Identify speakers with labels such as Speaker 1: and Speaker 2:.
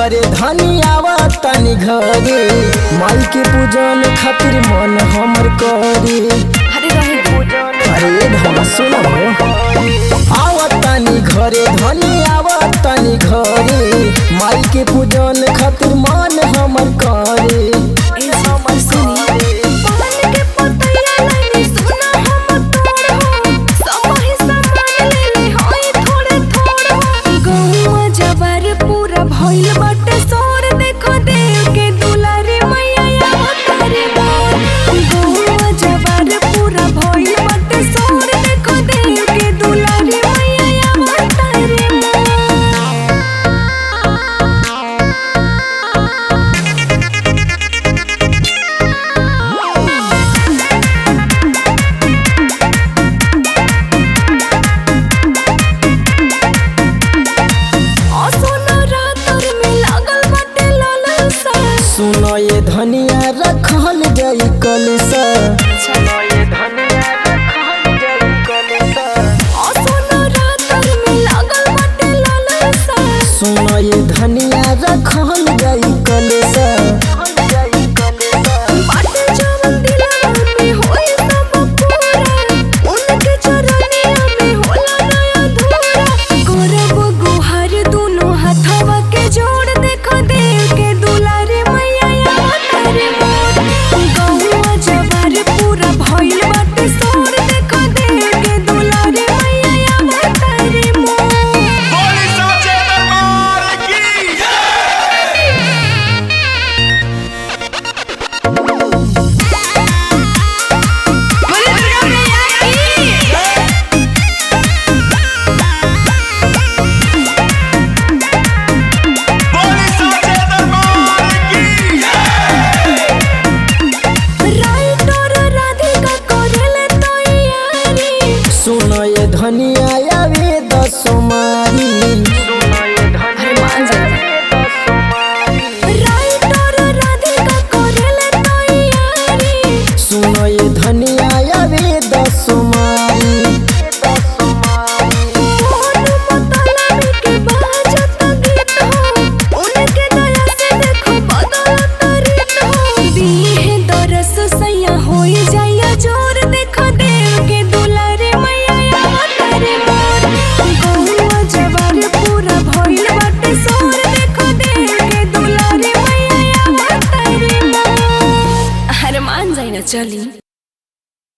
Speaker 1: घरे धनियावा तनी घरे माई के पूजन खातिर मन हमर करे
Speaker 2: अरे रहे दो
Speaker 1: अरे धन सुन आवा तनी घरे धनियावा तनी घरे माई के पूजन खातिर मन हमर करे
Speaker 2: ए हमर सुनी पान के पतैया लाइनी सुना हम तोड़ हो समहि सामान ले ले होई थोड़े थोड़ हो गौवा जबर पूरा भइल बाटे सोर देखो देव के दुलारी मैया अवतारी मोर गौवा जबर पूरा भइल बाटे सोर देखो देव के दुलारी मैया अवतारी मोर असोना रातर में लागल बाटे लालसा
Speaker 1: सुन ये धनिया रखल जाई कलसा
Speaker 2: असोना रातर में लागल बाटे लालसा
Speaker 1: सुन ये धनिया रखल जाई कलसा
Speaker 2: बाटे जवन दिलवा में होई सब पूरा उनके चरनिया में होला नया धूरा करब गुहार दोनों हाथवा के जोड़ देखो देव के दुलारे मैया अवतारे मोर गौवा जवार पूरा भइल बाटे सोर देखो देव के दुलारे मैया अवतारे मोर
Speaker 3: बोली साचे दरबार की बोली साचे दरबार की
Speaker 2: राइटर राधिका करेले तैयारी
Speaker 1: सुन ये धनिया आवे दसुमारी
Speaker 2: राइटर राधिका करेले तैयारी
Speaker 1: सुन ये धनिया आवे दसुमारी
Speaker 2: मोहन मतलामी के बाजत गीत हो उनके दया से देखो बदलत रीत हो दीहे दरस सैया होई जाइया जोर देखो देव के दुलारे मैया अवतारे मोर गौवा जवार पूरा भइल बाटे सोर देखो देव के दुलारे मैया अवतारे मोर अरे मान जाई ना चली